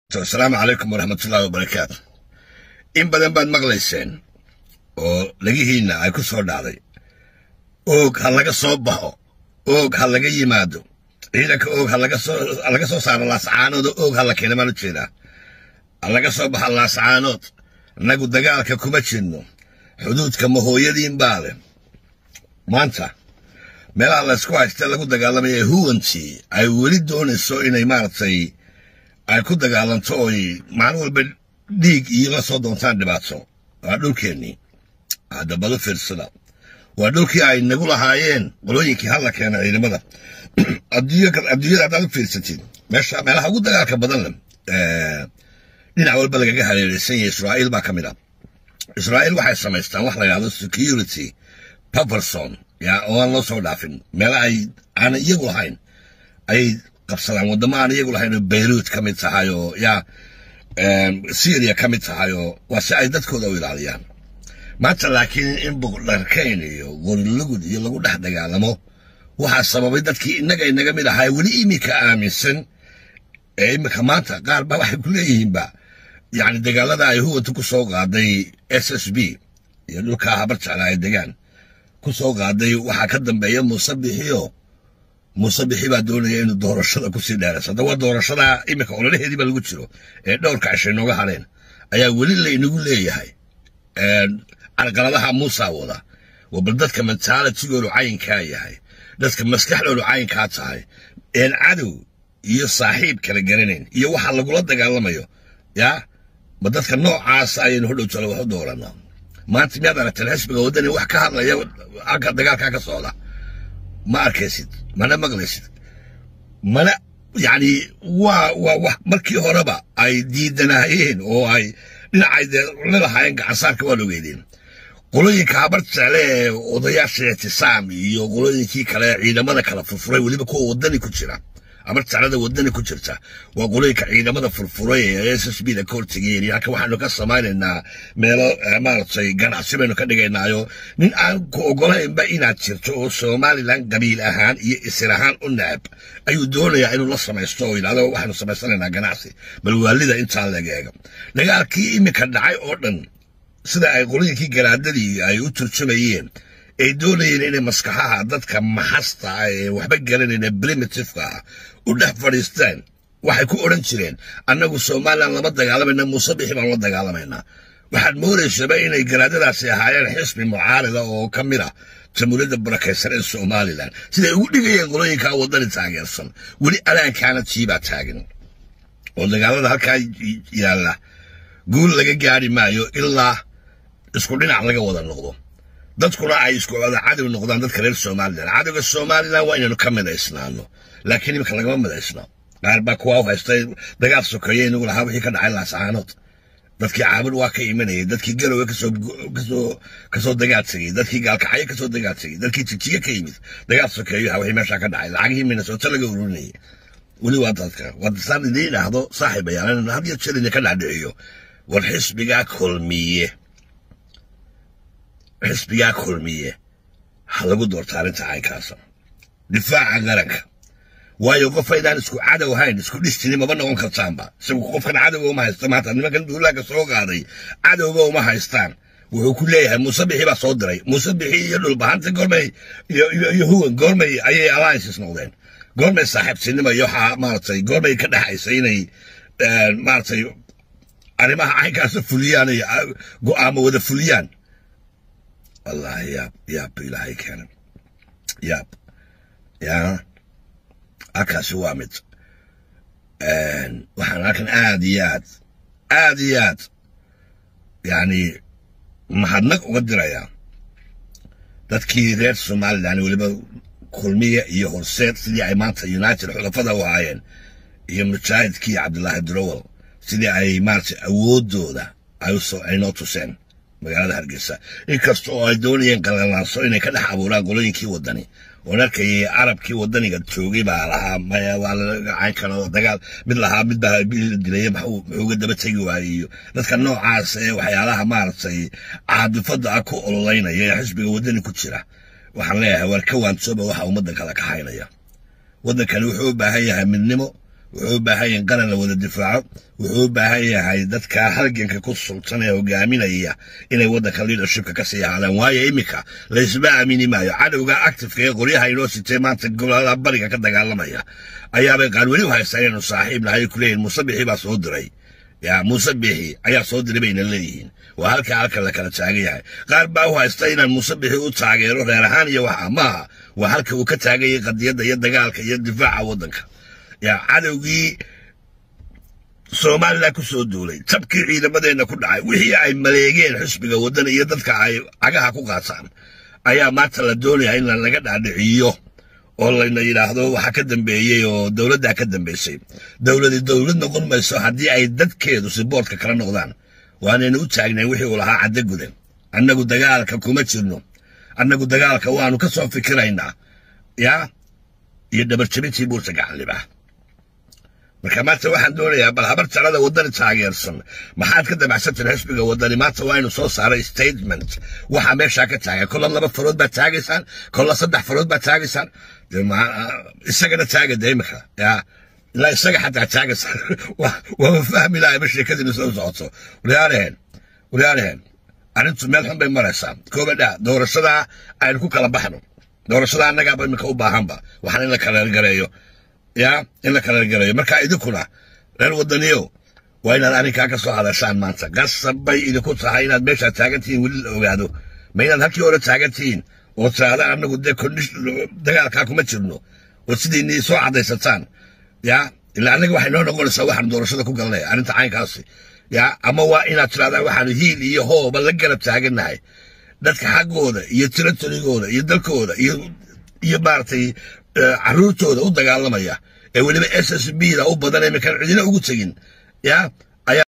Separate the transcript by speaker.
Speaker 1: asalaamu calaykum waraxmatullaahi wabarakaatu in badan baad maqlayseen oo lagihiinna ay ku soo dhacday oog ha laga soo baxo oog ha laga yimaado ciidanka oog ha laga soo saaro laascaanood oog ha la keena maan u jeedaa ha laga soo baxo laascaanood innagu dagaalka kuma jirno xuduudka mahooyadiin baa leh maanta meelaha laysku haysta lagu dagaalamaya huwantii ay weli doonayso inay maaragtay ay ku dagaalanto oy maalin walba dhiig iyo la soo doontaan dhibaato waa dhulkeennii haddabado fiirsada waa dhulkii ay nagu lahaayeen qolooyinkii halla keena ciidamada adduunyada haddaad u fiirsatid meesha meelaha ugu dagaalka badan leh dhinac walba lagaga hareeraysan yahay israa'iil baa ka mid ah israa'iil waxay samaystaan wax la yidhahdo security paverson yaa oo aan loo soo dhaafin meela ay aanan iyagu lahayn ayay qabsadaan waddamo aan iyagu lahayn oo beyruut ka mid tahay oo yaa syria ka mid tahay oo waa si ay dadkooda u ilaaliyaan maanta laakiin in buqdharkayn iyo qorilugud iyo lagu dhex dagaalamo waxaa sababay dadkii innaga inaga mid ahaa weli iminka aaminsan ee iminka maanta qaar ba waxay ku leeyihiinba yacni dagaalada ay huwanta ku soo qaaday s s b iyo dhulkaa habar jecla ay degaan ku soo qaaday waxaa ka dambeeya muuse bixiyo muuse bixi baa doonaya inuu doorashada kusii dheerayso haddaba doorashada iminka ololaheediiba lagu jiro ee dhowrka cishay nooga hadheen ayaa weli laynagu leeyahay carqaladaha muusa wada waa bal dadka mentalitigoodu cayinkaa yahay dadka maskaxdoodu cayinkaa tahay een cadow iyo saaxiib kala garanayn iyo waxa lagula dagaalamayo yaa ma dadka noocaasa ayaynu hodhow jalo wax u dooranaa maanta miyaad aragteen xisbiga waddani wax ka hadlaya agga dagaalkaa ka socda ma arkaysid mana maqlaysid mana yacni waa waa wax markii horeba ay diidanaayeen oo ay dhinacay dee lalahaayeen gacansaarka waa logeydeen qolooyinka habar jecle ee odayaasha ictisaam iyo qolooyinkii kale ciidamada kala furfuray weliba kuwa waddani ku jira habar jeclada waddani ku jirta waa qolooyinka ciidamada furfuray ee s s b da ka hortegayeen iyo halka waxaanu ka samaynaynaa meelo maaragtay ganacsi baynu ka dhigaynaayo nin aan ku ogolaynba inaad jirto oo somalilan qabiil ahaan iyo isir ahaan u necab ayuu doonayaa inuu la samaysto oo yidhahdo waxaanu samaysanaynaa ganacsi bal waalida intaa laga eega dagaalkii iminka dhacay oo dhan sida ay qolooyinkii garaadadii ay u turjumayeen ay doonayeen inay maskaxaha dadka maxasta ah ee waxba garanayna primitiveka ah u dhex fadhiistaan waxay ku odhan jireen annagu somalilan lama dagaalamayna muuse bixi baan la dagaalamaynaa waxaad moodaysaba inay garaadadaasi ahaayeen xisbi mucaarida oo ka mid ah jamhuuriyadda barakaysan ee somalilan siday ugu dhigayeen qolooyinkaa waddani taageersan weli alaankaana tiibaa taagan oo dagaalada halkaa yaalla guul laga gaari maayo ilaa isku dhinac laga wada noqdo dadkuna ay isku wada cadow noqdaan dadka reer somalilan cadowga somalilan waa inaynu ka midaysnaano laakiin iminka lagama midaysna qaar baa kuwaa u haystay dagaal sokeeye inagu lahaa wixii ka dhacay laascaanood dadkii caabud waa ka imanayay dadkii garowe kasoo kasoo kasoo dagaal tegey dadkii gaalkacyo kasoo dagaal tegey dadkii jijiye ka yimid dagaal sokeeyo ha wixii meeshaa ka dhacay lacagihii minnesota laga ururinayay weli waa dadka wadasaan idiin idhaahdo saaxiibayaal had iyo jeer idinka dhacdhiciyo war xisbigaa kulmiye xisbigaa kulmiye ha lagu doorta arrinta caynkaasa difaaca qaranka waayo qof aydaan isku cadow hayn isku dhistini maba noqon kartaanba isagu qofkan cadowga uma haysta maanta nimankan duulaanka soo qaaday cadowga uma haystaan wuxuu ku leeyahay muuse bixi baa soo diray muuse bixi iyo dhulbahanta goormay iyo huwan goormay ayay alliances noqdeen goormay saaxiibtinimo iyo waxaa maaragtay goormay ka dhexaysa inay maaragtay arrimaha caynkaasa fuliyaan ay go'aamo wada fuliyaan wallahi yaab yaab bu ilaahay keenay yaab yaa halkaasi waa mid waxaan halkan aad iyo aad aad iyo aad yacni mahadnaq uga dirayaa dadkii reer somalilan weliba kulmiya iyo horseed sidii ay maanta united xulafada u ahaayeen iyo mujaahidkii cabdilaahi drowel sidii ay maaragtay awooddooda ay noo tuseen magaalada hargeysa inkasta oo ay doonayeen qalalaaso inay ka dhex abuuraan qolooyinkii waddani oon arkayay carabkii waddaniga joogay baa lahaa maya waa lagacayn karo dagaal mid lahaa mid baa dilaya muxuuga daba tegi waayey iyo dadka noocaas ee waxyaalaha maaragtay caadifadda ah ku ololeynaya ee xisbiga waddani ku jira waxaan leeyahay waar ka waantooba waxa ummadda kala kaxaynaya waddankani wuxuu u baahan yahay midnimo wuxuu u baahan yahay qaran la wada difaaco wuxuu u baahan yahay dadka halganka ku sultan ee hogaaminaya inay waddanka leadershipka ka sii ahaadaan waayo iminka laysma aamini maayo cadowga actifeka ee qoryaha inoo sitee maanta gobolada bariga ka dagaalamaya ayaabay qaar weli u haystaan inaynu saaxiib nahay ay ku leeyihin muuse bixi baa soo diray ya muuse bixi ayaa soo diray bayna leeyihiin waa halka halka la kala taagan yahay qaar baa u haysta inaan muuse bixi u taageero reer ahaan iyo waxa maaha waa halka uu ka taagan yahay qadiyadda iyo dagaalka iyo difaaca waddanka ya cadowgii somalilan ku soo duulay tabkii ciidamadeenna ku dhacay wixii ay maleegeen xisbiga waddan iyo dadka ay cagaha ku qaataan ayaa maanta la doonaya in laga dhaadhiciyo oo layna yidhaahdo waxa ka dambeeyey oo dowladdaa ka dambaysay dowladi dowlad noqon mayso haddii ay dadkeedu siboortka kala noqdaan waanaynu u taagnayn wixii uu lahaa caddo gudan annagu dagaalka kuma jirno annagu dagaalka waanu ka soo fikiraynaa yaa iyo dhabarjabintii buurta gacanlibaa marka maanta waxaan doonayaa bal habar talada waddani taageersan maxaad ka damacsantahin xisbiga waddani maanta waa inu soo saaray statement waxaa meeshaa ka taagay kolla laba farood baad taagaysaan kolla saddex farood baad taagaysaan isagana taaga de imika yaa ilaa isaga xataa taagaysaan waaba fahmi lahay ma sheekadiina soo socoto waryaalaheen waryaalaheen arrintu meel xun bay maraysaa koobadhaa doorashadaa aynu ku kala baxno doorashada annagaaba imika u baahanba waxaan in la kaleelgareeyo yaa in la kaleelgareeyo marka idinkuna reer waddaniyow waa inaad arrinkaa ka soo hadashaan maanta qasab bay idinku tahay inaad meeshaa taagantihiin weli la ogaado ma inaad halkii hore taagantihiin oo tiraahda annagu dee dagaalkaa kuma jirno oo sidiinii soo caddaysataan yaa ilaa annaga waxay noo noqonaysaa waxaanu doorashada ku galnay arrinta caynkaasi yaa ama waa inaad tirahdaan waxaanu hiil iyo hooba la garab taagannahay dadka xaggooda iyo tiratorigooda iyo dalkooda iyo iyo maaragtay carruurtooda u dagaalamaya ee weliba s s b da u badan ee makaan cidina ugu tegin yaa